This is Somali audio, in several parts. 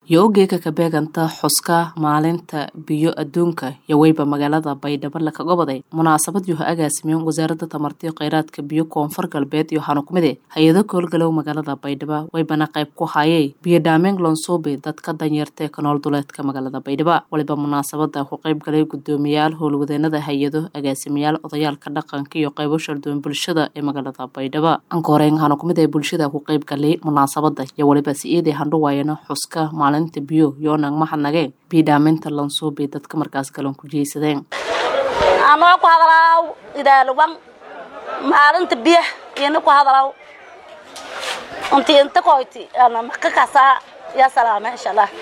iyo ogeeka ka beeganta xuska maalinta biyo adduunka yoweyba magaalada baydhabo laka goboday munaasabad yuha agaasimeen wasaaradda tamartiyo kheyraadka biyo koonfur galbeed iyo xanukumide hay-ado koolgalow magaalada baydhabo waybana qayb ku hayay biyo dhaameen lonsuubi dadka danyarta ee ka nool duleedka magaalada baydhabo waliba munaasabada ku qayb galay gudoomiyaal howlwadeenada hay-ado agaasimayaal odayaalka dhaqanka iyo qaybo sharduwan bulshada ee magaalada baydhabo ankooreen xanukumida ee bulshada ku qayb galay munaasabada iyo waliba si-iiday handhuwaayana xuska maalinta biyo yoonang mahadnageen biyo dhaaminta lansuubi dadka markaas galan ku jeysadeen anoo ku hadalaaw idaalwan maalinta biya ina ku hadalaaw inti inta koyti ana maka kasaa ya salaama insha allah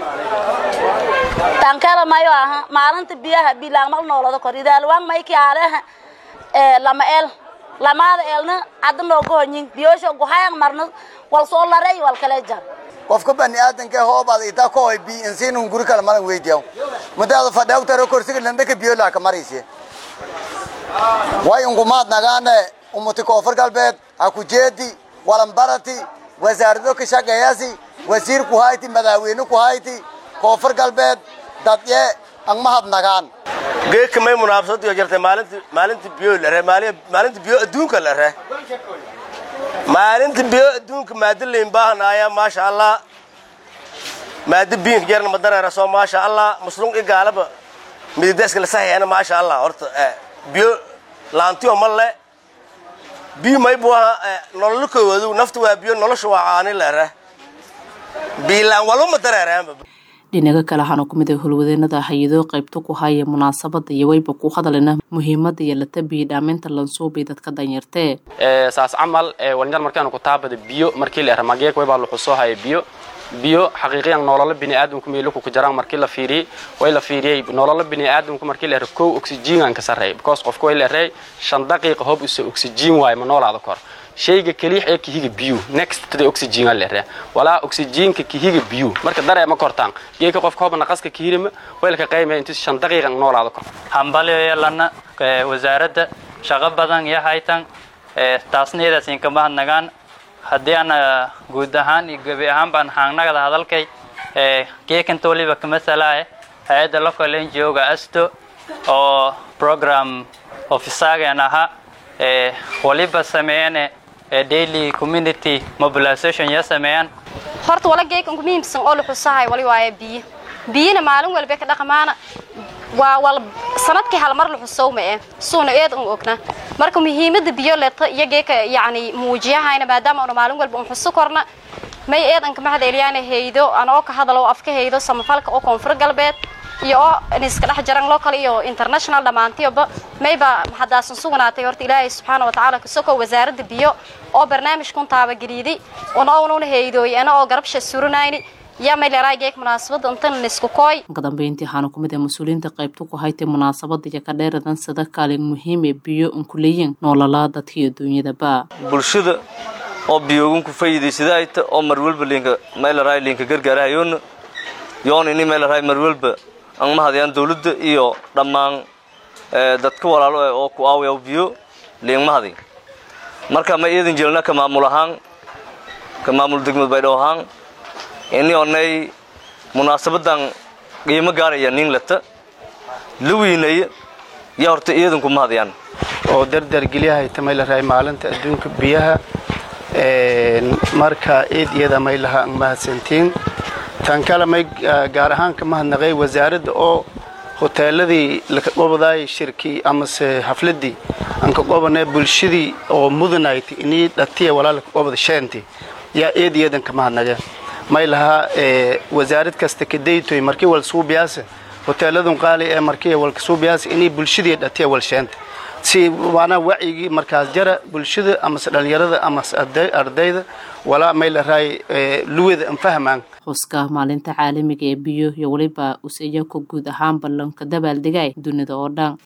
tankala mayo aha maalinta biyaha bilaamal noolada kor idaalwan mayki aaleha lama el lamaada eelna hadda nooga honyin biyoosha guhayan marna wal soo laray wal kale jar qofka bani aadanka hoobaad itaa ko hoy bi insiinun guri kale malan weydiyaw madaada fadhaw taro korsiga landaka biyo laaka marayse way ungumaad nagaane umuti koonfur galbeed ha ku jeedi walanbarati wasaarado ka shaqeeyasi wasiir ku hayti madaaweyne ku hayti koonfur galbeed dadye ang mahad nagaan geedka may munaafasadiyo jirtay maalinta maalinta biyo la re maalinta biyo adduunka la re maalinta biyo adduunka maadalayn baahanaaya maasha allah maada biinka jarna madareera soo maasha allah muslum i gaalaba midideska lasahayaana maasha allah horta biyo laantiyo ma le biyo maybu aha nololo koowaadu nafta waa biyo nolosha waa caani lere biilaan walba madareeraanba dhinaga kale waxaana ku mid ah howlwadeenada hay-ado qaybta ku haya munaasabada iyo wayba ku hadalina muhiimada yeelata biyo dhaaminta lansuubi dadka danyartee saas camal walinyar markaanu ku taabada biyo markii la eramageek waybaa laxu soo haya biyo biyo xaqiiqiyan nololo biniaadamku meeluku ku jaraan markii la fiiriyey way la fiiriyey nololo biniaadamku markii la ero kow oxygengan ka sarreey because qofka way la erey shan daqiiqa hob use oxygen waayo ma noolaada kor shayga keliix ee kihiga biyu next to the oxygen la eree walaa oxygenka kihiga biyu marka daree ma kortaan geeka qofka hoba naqaska kihirima way la ka qaymaya intii shan daqiiqa noolaada kor hambalyo yeelana wasaaradda shaqo badan iyo haytan taasna iyadaas inka mahadnagaan haddii aan guud ahaan iyo gebi ahaan baan haangnagada hadalkay geekanta waliba kamasalae hay-adda local n g o-ga asto oo program ofisaagan ahaa waliba sameeyane daily community mobilization ya sameeyaan horta wala geekan ku muhiimsan oo la xusahay wali waaye biyo biyina maalin walba ka dhaqmaana waa wal sanadkii hal mar la xusowma eh suuna eed un ogna marka muhiimada biyo leeta iyo geeka yacni muujiyahayna maadaama una maalin walba un xuso korna may eedan ka mahad eliyaan haydo anoo ka hadalo afka haydo samafalka oo koonfur galbeed iyo oo iska dhex jaran local iyo international dhammaantiyoba mayba maxadaasan sugnaatay horta ilaahay subxaana wa tacaala kasoko wasaaradda biyo oo barnaamijkun taabageliiday una ununa haydooy ana oo garabsha suranayni ka dambeyntii waxaana ku mid ah mas-uuliyiinta qaybta ku haytay munaasabada iyo ka dheeradan sida kaalin muhiim ee biyo un ku leeyiin noololaa dadka iyo duunyadaba bulshada oo biyoogan ku faa'iidaysada ayta oo marwalba linka meelaraay linka gargaarahayoona yoon ini meelaraay marwalba ang mahadayaan dawladda iyo dhammaan dadka walaalo eh oo ku aawayaw biyo liing mahaday marka ma iidan jeelna ka maamul ahaan ka maamul degmad baydhabo ahaan ini onay munaasabadan qiimo gaaraya nin lata la weynaya yaa horta iidanku mahadayaan oo dardargelyahay tamaylaray maalinta adduunka biyaha marka eed iyada may lahaa ang mahadsantiin tan kale may gaar ahaan ka mahadnaqay wasaaradda oo hoteeladii laka qobadaay shirkii amase hafladii aan ka qobanay bulshadii oo mudanayt inii dhatiya walaa laka qobada sheenti yaa eed iyadan ka mahadnaqeen may lahaa wasaarad kasta kadaytoy markii wal suubiyaasa hoteeladun qaali ee markii wal suubiyaasa inay bulshadii dhatiya wal sheenta si waana wacyigii markaas jara bulshada amase dhalinyarada amase ardayda walaa may lahaay luwada an fahmaan xuska maalinta caalamiga ee biyo iyo weliba usaya ku guud ahaan ballanka dabaaldegay dunida oo dhan